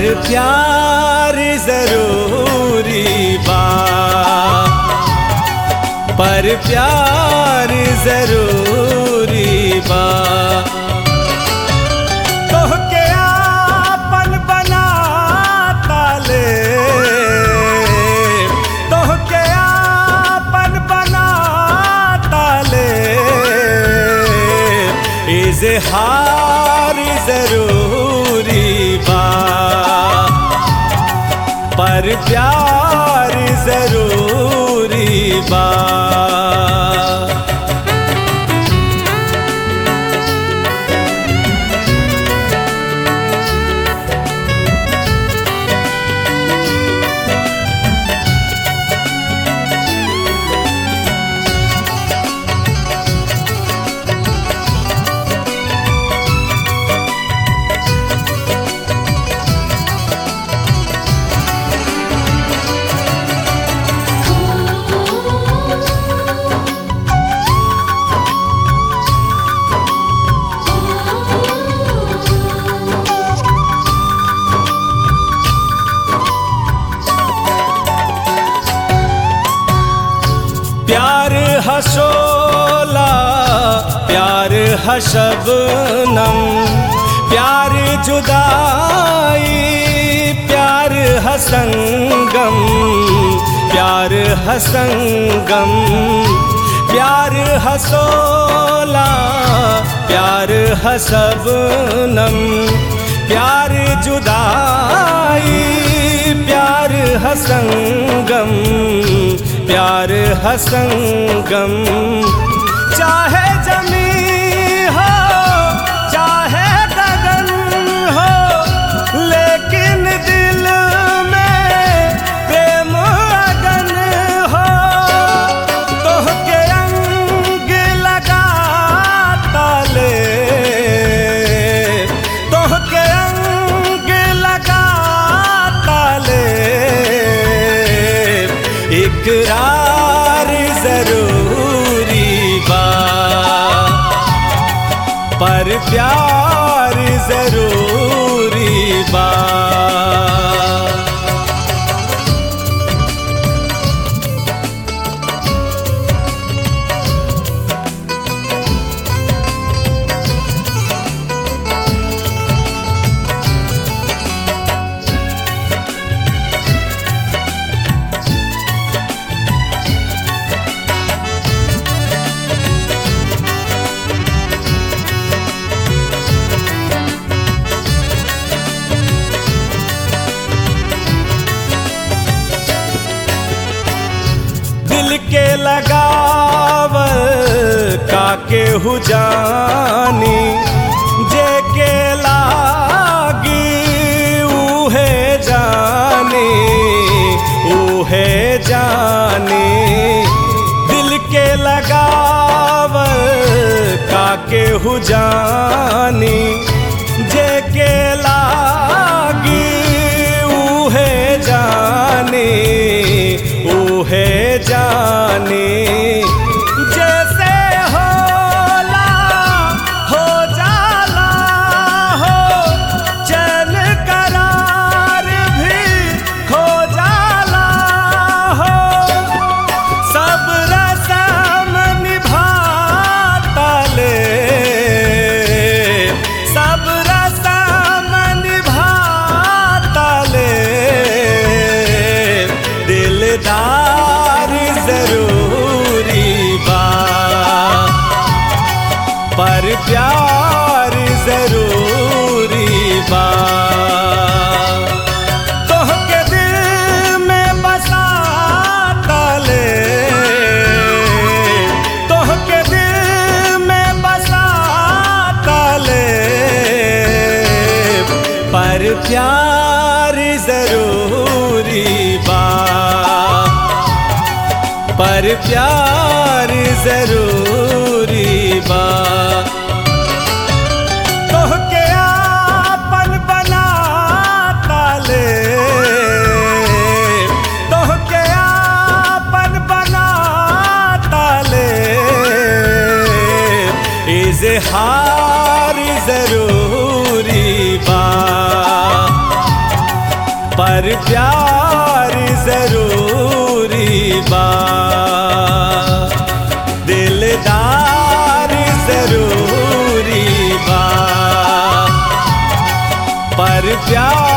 प्यार जरूरी बा पर प्यार जरूरी बा तोहके आपन बना ताले तोहके आपन बना ताले इजहार जरूरी बा पर प्यार जरूरी बा प्यार हसोला प्यार हशबनम प्यार जुदाई प्यार हसंगम प्यार हसंगम प्यार हसोला प्यार हसबनम प्यार जुदाई प्यार हसंगम प्यार हसंगम चाहे जमी हो चाहे गगन हो लेकिन दिल में प्रेम अगन हो तोहके अंग लगा ताले तोहके अंग लगा ताले इकरार जरूरी बा पर प्यार जरूरी बा दिल के लगावल काके हु जानी जे के लागी उहे जानी उहे जानी दिल के लगावल काके हु जानी जे के लागी उहे जानी उहे जानी जैसे होला हो जाला हो चैन करार भी खो जाला हो सब रसम निभाता ले सब रसम निभाता ले दिलदार जरूरी बा पर प्यार जरूरी बा तोहके दिल में बसा ताले तोहके दिल में बसा ताले पर प्यार जरूरी बा पर प्यार जरूरी बा तोहके आपन बना ताले तोहके आपन बना ताले इजहार जरूरी बा पर प्यार जरूरी बा दिलदार जरूरी बा पर प्यार